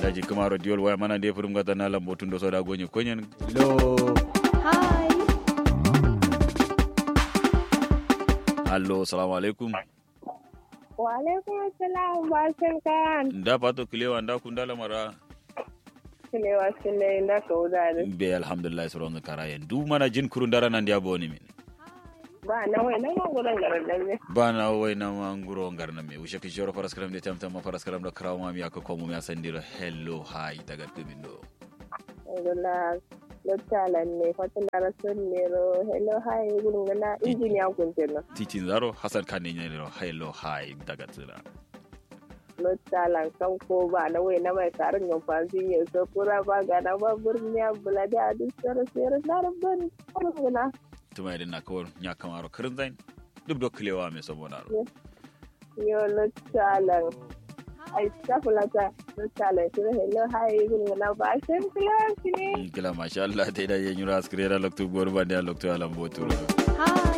daji kamaro diol waya mana de furum gata na lambo tundo soda gonye konyen Hello. Hi. allo salamu alaikum Wa alaikum assalam barkan kan. nda pato kilewa nda kundala mara Sile wa sile inda ka udare. be alhamdulillah soronga karayen du mana jin kurun dara nan dia boni min Ba na wai na ma gudan garan ne. bana wai na manguro ngarna me ushe ki joro paras karam de tamtam ma paras karam da krawa mi aka komo mi asandira hello hi daga tumindo Ngala lotalan ne fatan da rasul ne ro hello hi gurin gana injiniya kun na. titin zaro hasan kan ne ro hello hi daga tsira Lotalan kan ko ba na wai na mai karin yan fansi ya so kura ba ga na ba burniya bulade a duk sara sera da rabban gana. tuma idan na kawar nya kamaro kirin zain duk do kilewa me saboda ro Yo lotalan. Ai stafulata lotalan shi hello hi gurin gana ba shan kilawa ne. kila masha Allah ta idan yin yura askire da loktu gor ba da loktu alam botu Hi.